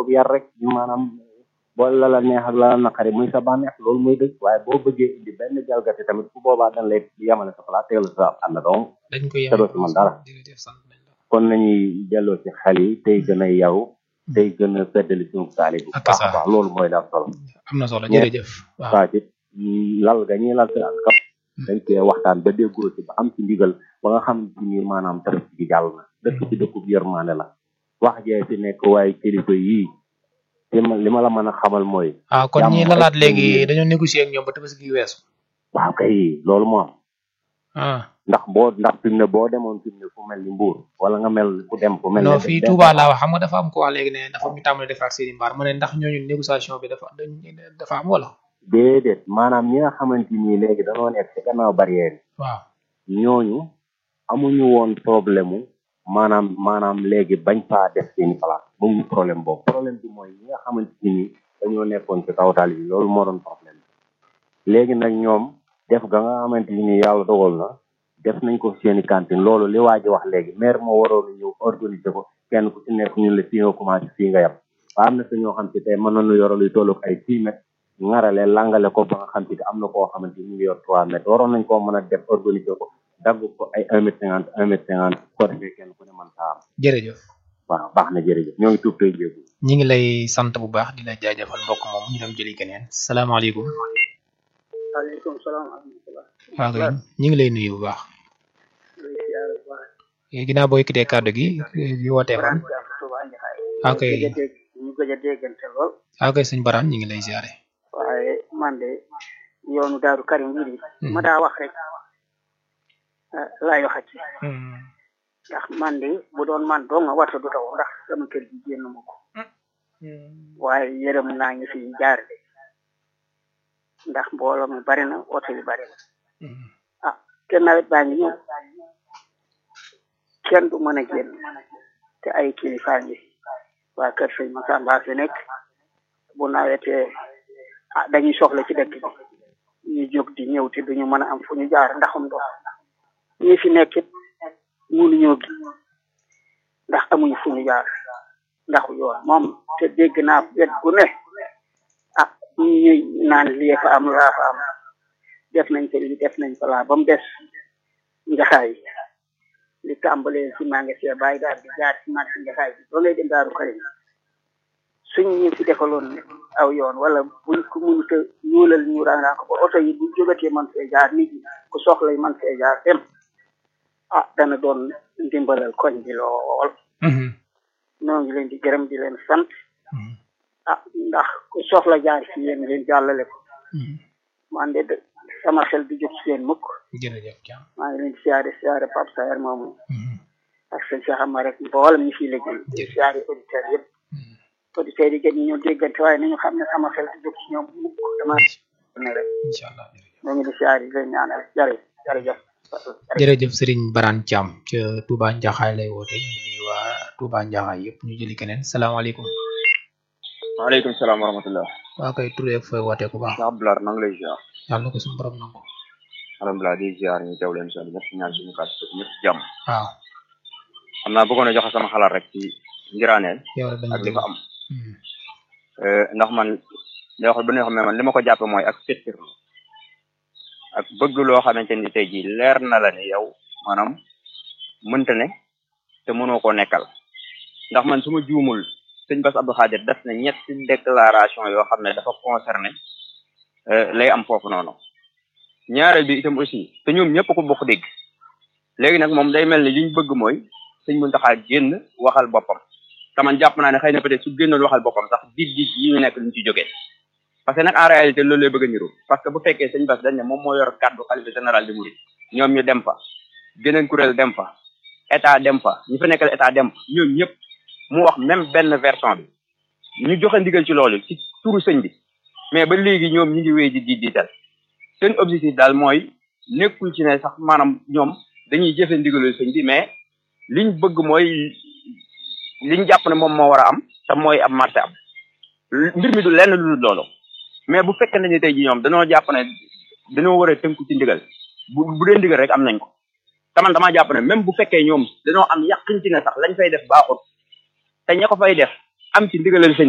yar rek maanaam boo la la neex ak la la naqari muy sa bànneex loolu muy dëgg waaye boo bëggee indi benn jalgati tamit bu boobaa dañ lay yamale sa place tegal sa ànd donc dañ ko te doo ci mën dara jërëjëf sant nañ la kon nañuy delloo ci xel yi tey gën a yaw tey gën a feddali suñu taali bu Ak baax sa- a baax loolu mooy daal solo am na solo Ñe- jërëjëf waaw waa ci lal ga ñuy lal seen kap dañ cee waxtaan ba déggoo ci ba am ci ndigal ba nga xam ni maanaam tabaski gi jàll na dëkk ci dëkkub yërmande la wax jee fi nekk waaye kilifa yii li ma li ma la mën a xamal mooy ah kon jàmm ñi rek lalaat lañu léegi yéene. dañoo négocier ak ñoom ba tabaski gi weesu waaw kay loolu moo am ah ndax boo ndax fi mu ne boo demoon fi mu ne fu mel ni Mbour wala nga mel ku dem fu mel ne non fii Touba laa wax xam nga dafa am ko wax léegi ne dafa ñu tàmbali defaraat seeni mbaar ma ne ndax ñooñu négociation bi dafa dañ dafa am wala déedéet maanaam ñi nga xamante ni léegi dañoo nekk ci gannaaw barrière waaw yi ñooñu amuñu woon problème mu maanaam maanaam léegi bañ faa def seeni place amuñu problème boobu problème bi mooy ñi nga xamante ni dañoo nekkoon ci kaw tali bi loolu moo doon problème bi léegi nag ñoom def ga nga xamante ni yàlla dogal na def nañ ko seeni cantine loolu li waa ji wax léegi maire moo waroon a ñëw organiser ko kenn ku ci nekk ñun la fii nga commencé fii nga yem waaye am na sa ñoo xam ci tey mën nañu yoro luy tollu ay six mètres ngarale langale ko ba nga xam ci am na koo xamante ni ñu ngi yor trois mètres waroon nañ koo mën a def organiser ko dagg ko ay un mètre cinquante un mètre cinquante ko defee kenn ku ne mën saa am jërëjëf waaw baax na jërëjëf ñoo ngi tuub tey jéegu ñi ngi lay sant bu baax di la jaajëfal mbokk moom ñu dem jëli keneen salaamaaleykum waaleykum salaam wa rahmatulah. waaw kay ñi ngi lay nuyu bu baax lay siyaare bu baax. Eh, ginnaaw boo yëkkatee kàddu gi di wootee fan Baraan Jaam Touba Njaxaay. Ok. ñu gëj a dégg ñu gëj a déggante lool. waaw kay sëñ Baraan ñi ngi lay ziare waaye man de yoonu Daaru Karim bii de ma daa wax rek ah, laay waxati ndax man de bu doon man doo nga warta du taw ndax sama kër gi génn ma ko waaye yërëm naa ngi fi jaar de ndax mbooloo mi bari na oto yi bari na ah te nawet baa ngi ñëw kenn du mën a génn te ay kilifa ngi waa kër sëñ Masamba fi nekk bu nawetee ah dañuy soxla ci dëkk bi ñu jóg di ñëw te duñu mën a am fu ñu jaar ndaxum ndox ñi fi nekk it mënuñoo gi ndax amuñu fu ñu jaar ndaxu yoon moom te dégg naa wet gu ne ah ñuy naan lii fa am laa fa am def nañ ko lii def nañ ko laa ba mu des njaxaay li tàmbalee si maa ngi see bàyyi daal di jaar si marché njaxaay bi ba ngay dem daaru karim suñ ñu fi defaloon aw yoon wala buñ ko mënut a ñuulal ñu rangaa ko ba oto yi bu jógatee man fee jaar nit ñi ku soxla man fee jaar dem ah dana doon ndimbalal koñ bi lool noo ngi leen di gërëm di leen sant ah ndax ku soxla jaar ci yéen ngeen jàllale ko man de de- sama xel di jóg ci yéen mukk jërëjëf Thiam maa ngi leen di siyaare siyaare Pape Saer moomu ak sëñ Cheikh Amar rek mboolem ñi fiy liggéey di siyaare auditeurs yëpp auditeurs yi gën ñu ñoo déggante waaye nañu xam ne sama xel di jóg ci ñoom mukk dama ne rek incha allah jërëjëf ñoo ngi di siyaare di leen ñaanal jërë jërëjëf jërëjëf Serigne Barane Thiam ca Touba Ndiakhaay lay woote ñu ngi nuyu waa Touba Ndiakhaay yëpp ñu jëli keneen salaamaaleykum waaleykum salaam wa rahmatullah waa koy turee ak fooy wootee ku baax Cheikh Abdoulaye maa ngi lay ziar yàlla na ko suñu borom nangu alhamdulilah di ziar ñu teew leen si ñëpp ñaan suñu kàddu gi ñëpp ci jàmm waaw xam naa bëggoon a joxe sama xalaat rek ci ngiraaneel yow la dañu ak li fa am Eh, ndax man li wax bu ne xam ne man li ma ko jàppe mooy ak fettirlu ak bëgg loo xamante ni tey jii leer na la ne yow maanaam mënta ne te mënoo koo nekkal ndax man su ma juumul sëñ Bass Abdou Khadir def na ñetti déclaration yoo xam ne dafa concerné eh, lay am foofu noonu ñaareel bi itam aussi te ñoom ñëpp ko bokk dégg léegi nag moom day mel ni li ñu bëgg mooy sëñ Mountakha génn waxal boppam te man jàpp naa ne xëy na peut-être su génnoon waxal boppam sax dit dit yi ñu nekk luñ ci jógee parce que nag en réalité loolu lay bëgg a niru parce que bu fekkee sëñ Bass dañ ne moom moo yor kàddu xalifa général di murid ñoom ñu dem fa geneen kuréel dem fa état dem fa ñu fa nekkal état dem fa ñoom ñëpp mu wax même benn version bi ñu joxe ndigal ci loolu ci turu sëñ bi mais ba léegi ñoom ñu ngi wéy di di diital seen objectif daal mooy nekkul ci ne sax maanaam ñoom dañuy jëfe ndigalu sëñ bi mais liñ bëgg mooy liñ jàpp ne moom moo war a am te mooy am marché am mbir mi du lenn lu dul loolu mais bu fekkee ne tey ji ñoom dañoo jàpp ne dañoo war a tënku ci ndigal bu bu dee ndigal rek am nañ ko te man damaa jàpp ne même bu fekkee ñoom dañoo am yàqin ci ne sax lañ fay def baaxut te ña ko fay def am ci ndigalal sëñ